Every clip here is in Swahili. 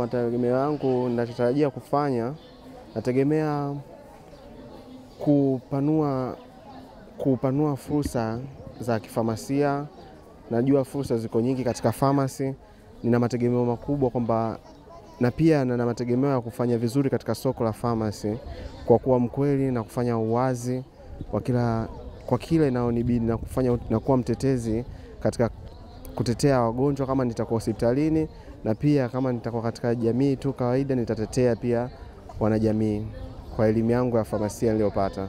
mategemeo yangu, ninachotarajia kufanya, nategemea kupanua, kupanua fursa za kifamasia. Najua fursa ziko nyingi katika famasi. Nina mategemeo makubwa kwamba na pia nina mategemeo ya kufanya vizuri katika soko la famasi kwa kuwa mkweli na kufanya uwazi kwa kila kwa kile inaonibidi na kufanya na kuwa mtetezi katika kutetea wagonjwa kama nitakuwa hospitalini, na pia kama nitakuwa katika jamii tu kawaida, nitatetea pia wanajamii kwa elimu yangu ya famasia niliyopata.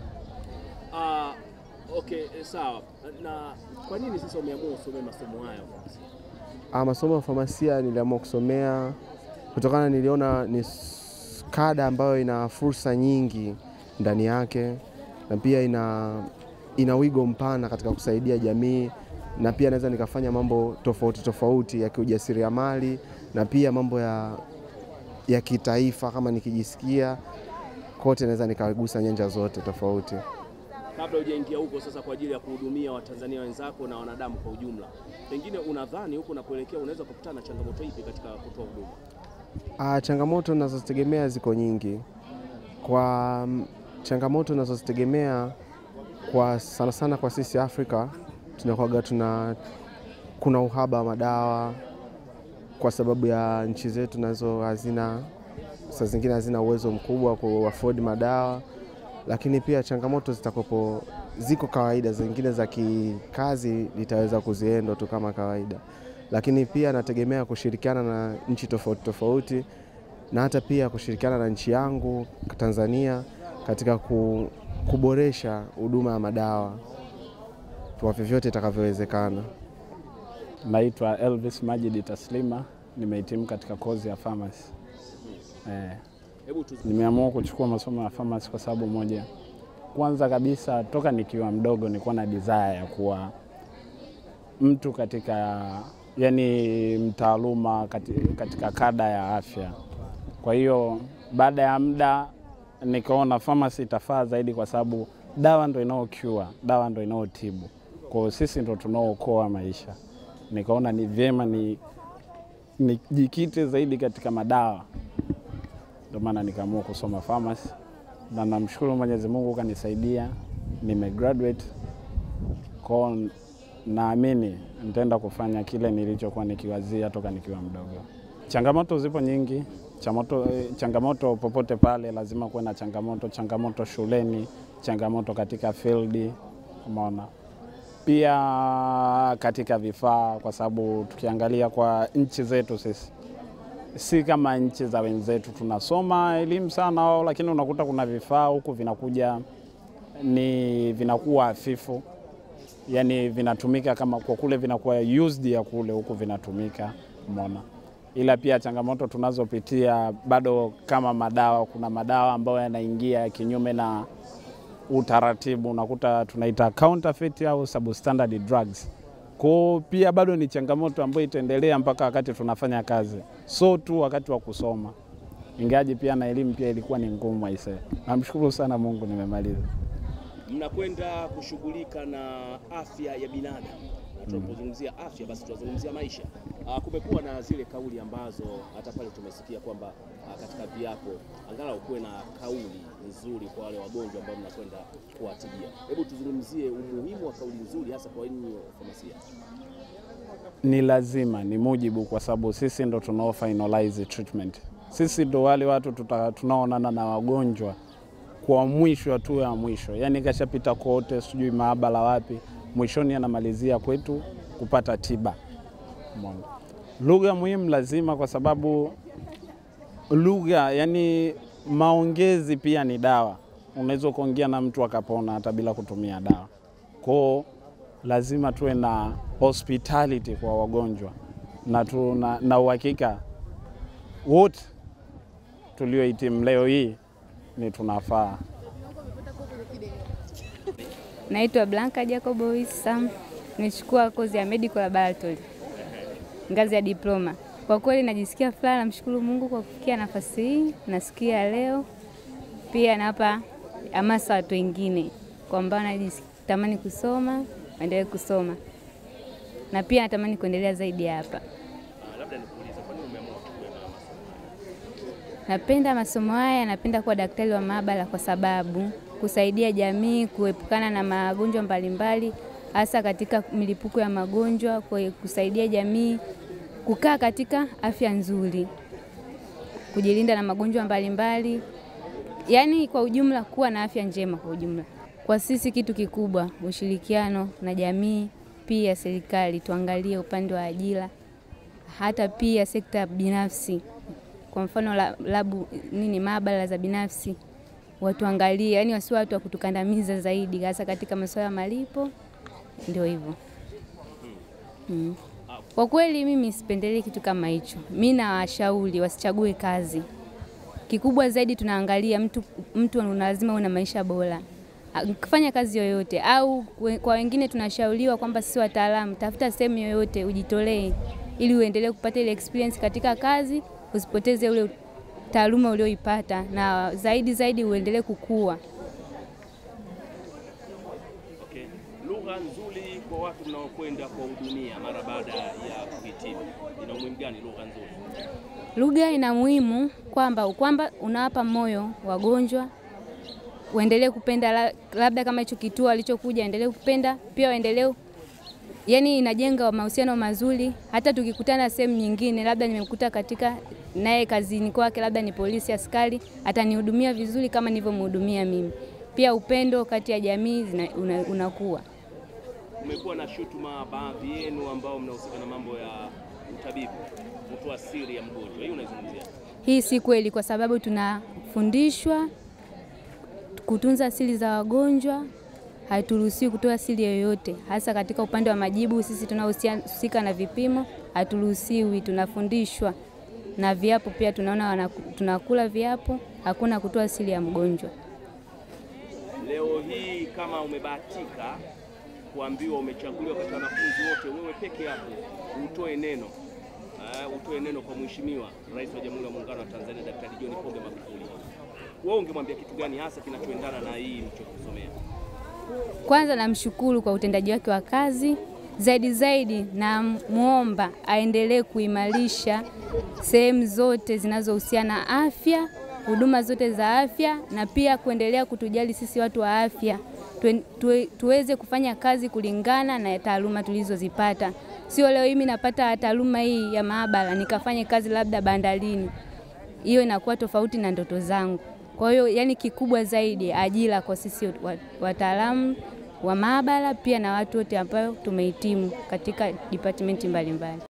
Ah, okay, eh, sawa. Na kwa nini sasa umeamua usomee masomo haya? Ah, masomo ya famasia niliamua kusomea kutokana, niliona ni s- kada ambayo ina fursa nyingi ndani yake na pia ina, ina wigo mpana katika kusaidia jamii na pia naweza nikafanya mambo tofauti tofauti ya kiujasiriamali na pia mambo ya, ya kitaifa kama nikijisikia kote naweza nikagusa nyanja zote tofauti. Kabla hujaingia huko sasa kwa ajili ya kuhudumia Watanzania wenzako na wanadamu kwa ujumla, pengine unadhani huko unapoelekea unaweza kukutana na changamoto ipi katika kutoa huduma? Ah, changamoto nazozitegemea ziko nyingi. Kwa mm, changamoto nazozitegemea kwa sana sana kwa sisi Afrika tunakuwaga tuna kuna uhaba wa madawa kwa sababu ya nchi zetu nazo hazina saa zingine hazina uwezo mkubwa wa kuafford madawa, lakini pia changamoto zitakopo ziko kawaida, zingine za kikazi nitaweza kuziendo tu kama kawaida, lakini pia nategemea kushirikiana na nchi tofauti tofauti na hata pia kushirikiana na nchi yangu Tanzania katika ku, kuboresha huduma ya madawa kwa vyovyote itakavyowezekana. Naitwa Elvis Majidi Taslima, nimehitimu katika kozi ya pharmacy. Eh, Hebu tu nimeamua kuchukua masomo ya pharmacy kwa sababu moja. Kwanza kabisa, toka nikiwa mdogo nilikuwa na desire ya kuwa mtu katika yani mtaaluma kati- katika kada ya afya. Kwa hiyo baada ya muda nikaona pharmacy itafaa zaidi kwa sababu dawa ndo inao cure, dawa ndo inaotibu. Kwa hiyo sisi ndo tunaookoa maisha. Nikaona ni vyema ni nijikite zaidi katika madawa, ndio maana nikaamua kusoma pharmacy, na namshukuru Mwenyezi Mungu kanisaidia, nimegraduate kwao. Naamini nitaenda kufanya kile nilichokuwa nikiwazia toka nikiwa mdogo. Changamoto zipo nyingi, changamoto, changamoto popote pale lazima kuwe na changamoto, changamoto shuleni, changamoto katika field, umeona pia katika vifaa, kwa sababu tukiangalia kwa nchi zetu sisi si kama nchi za wenzetu, tunasoma elimu sana wao, lakini unakuta kuna vifaa huku vinakuja ni vinakuwa hafifu, yani vinatumika kama kwa kule vinakuwa used ya kule, huku vinatumika, umeona. Ila pia changamoto tunazopitia bado kama madawa, kuna madawa ambayo yanaingia kinyume na utaratibu, unakuta tunaita counterfeit au substandard drugs. Kwa pia bado ni changamoto ambayo itaendelea mpaka wakati tunafanya kazi, so tu wakati wa kusoma, ingaji pia na elimu pia ilikuwa ni ngumu aisee. Namshukuru sana Mungu nimemaliza. mnakwenda kushughulika na afya ya binadamu na tunapozungumzia afya basi tunazungumzia maisha. Ah, kumekuwa na zile kauli ambazo hata pale tumesikia kwamba ah, katika viapo angalau kuwe na kauli nzuri kwa wale wagonjwa ambao mnakwenda kuwatibia. Hebu tuzungumzie umuhimu wa kauli nzuri hasa kwa nyinyi wafamasia. Ni lazima, ni mujibu, kwa sababu sisi ndo tunao finalize treatment. Sisi ndo wale watu tuta- tunaoonana na wagonjwa kwa mwisho, hatua ya mwisho, yaani kashapita kote, sijui maabara wapi, mwishoni anamalizia kwetu kupata tiba. Umeona? Lugha muhimu lazima, kwa sababu lugha, yani maongezi pia ni dawa. Unaweza ukaongea na mtu akapona hata bila kutumia dawa. Kwao lazima tuwe na hospitality kwa wagonjwa na, tu, na, na uhakika wote tuliohitimu leo hii ni tunafaa. Naitwa Blanca Jacobo Wissa, nimechukua kozi ya medical laboratory ngazi ya diploma. Kwa kweli najisikia furaha, namshukuru Mungu kwa kufikia nafasi hii. Nasikia leo pia nawapa hamasa watu wengine kwamba natamani kusoma, waendelee kusoma na pia natamani kuendelea zaidi hapa. Ah, labda nikuulize kwa nini umeamua kuchukua na masomo haya? Napenda masomo haya, napenda kuwa daktari wa maabara kwa sababu kusaidia jamii kuepukana na magonjwa mbalimbali, hasa katika milipuko ya magonjwa, kwa kusaidia jamii kukaa katika afya nzuri, kujilinda na magonjwa mbalimbali, yaani kwa ujumla kuwa na afya njema kwa ujumla. Kwa sisi kitu kikubwa ushirikiano na jamii, pia serikali tuangalie upande wa ajira, hata pia sekta binafsi kwa mfano la- labu nini maabara za binafsi watuangalie, yani wasiwe watu wa kutukandamiza zaidi, hasa katika masuala ya malipo. Ndio hivyo mm. Kwa kweli mimi sipendelee kitu kama hicho. Mi nawashauri wasichague kazi. Kikubwa zaidi tunaangalia mtu, mtu una lazima una maisha bora Ah, kufanya kazi yoyote, au we- kwa wengine tunashauriwa kwamba sisi wataalamu, tafuta sehemu yoyote ujitolee, ili uendelee kupata ile experience katika kazi, usipoteze ule taaluma ulioipata, na zaidi zaidi uendelee kukua. Okay. Lugha nzuri kwa watu mnaokwenda kuwahudumia mara baada ya kuhitimu, ina umuhimu gani lugha nzuri? Lugha ina muhimu kwamba kwamba unawapa moyo wagonjwa waendelee kupenda, la- labda kama hicho kituo alichokuja endelee kupenda, pia waendelee yani, inajenga mahusiano mazuri. Hata tukikutana sehemu nyingine, labda nimekuta katika naye kazini kwake, labda ni polisi, askari, atanihudumia vizuri kama nilivyomhudumia mimi. Pia upendo kati ya jamii zina- una- unakuwa Kumekuwa na shutuma baadhi yenu ambao mnahusika na mambo ya utabibu, kutoa siri ya mgonjwa, hii unaizungumzia? Hii si kweli, kwa sababu tunafundishwa kutunza siri za wagonjwa. Haturuhusiwi kutoa siri yoyote, hasa katika upande wa majibu. Sisi tunaohusika na vipimo haturuhusiwi, tunafundishwa na viapo pia tunaona wanaku- tunakula viapo, hakuna kutoa siri ya mgonjwa. Leo hii kama umebahatika kuambiwa umechaguliwa katika wanafunzi wote, wewe peke yako utoe neno uh, utoe neno kwa Mheshimiwa Rais wa Jamhuri ya Muungano wa Tanzania Daktari John Pombe Magufuli, wewe ungemwambia kitu gani hasa kinachoendana na hii nilichokisomea? Kwanza namshukuru kwa utendaji wake wa kazi, zaidi zaidi namwomba aendelee kuimarisha sehemu zote zinazohusiana na afya, huduma zote za afya, na pia kuendelea kutujali sisi watu wa afya Tue- tue- tuweze kufanya kazi kulingana na taaluma tulizozipata. Sio leo mimi napata taaluma hii ya maabara nikafanye kazi labda bandarini, hiyo inakuwa tofauti na ndoto zangu. Kwa hiyo yani, kikubwa zaidi ajira kwa sisi wa- wataalamu wa maabara, pia na watu wote ambao tumehitimu katika department mbalimbali.